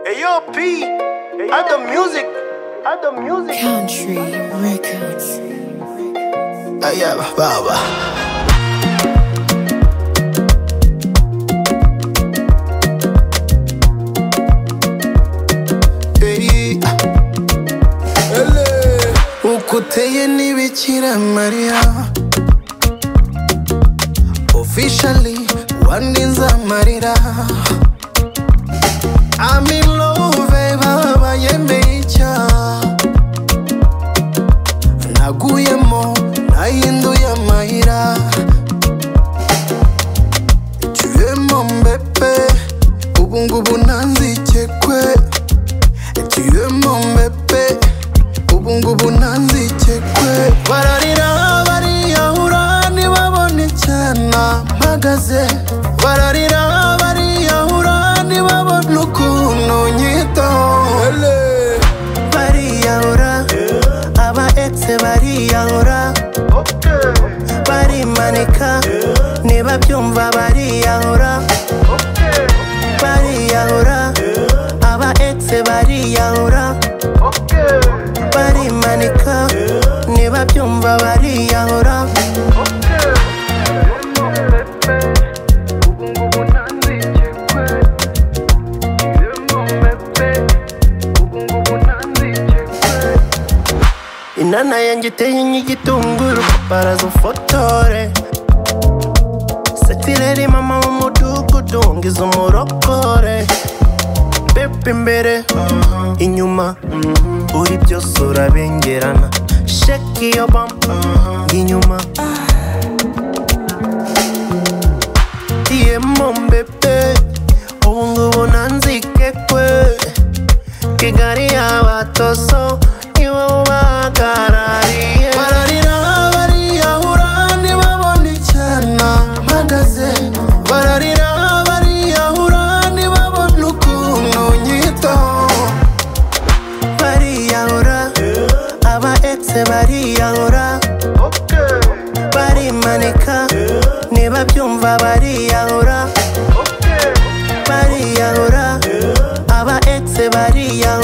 Ayo P, at the music, at the music. Country Records. Ay, ya, baba. Ey, ah. Ele. Uko uteye ni Bikira Mariya Officially wandinze amarira I'm in love baba yemeye icyaha naguyemo nahinduye amayira tuyemo mbepe ubungubu ntanzikekwe tuyemo mbepe ubungubu ntanzikekwe bararira bariyahura ntibabone icyana mpagaze bararira bariyahura ntibabone ukuntu nyitaho bariyahura aba exe bariyahura Okay, barimanika niba byumva bariyahura okay, bariyahura aba exe bariyahura okay, barimanika niba byumva bariyahura okay. Yemo Pepe, ubungubu ntanzikekwe. Yemo Pepe, ubungubu ntanzikekwe. inana yanjye iteye nk'igitunguru baraza ufotore setireri mama w'umudugudu ngize umurokore pepe imbere inyuma uri byose urabengerana sheki iyo bamba inyuma diyemo mbepe ubungubu nanzike kwe kigali y'abatoso niwe ubahagarariye bararira bariyahura ntibabone icyana mpagaze bararira bariyahura ntibabone ukuntu nyitaho bariyahura aba exe bariyahura Okay, barimanika niba byumva bariyahura okay, bariyahura aba exe bariyahura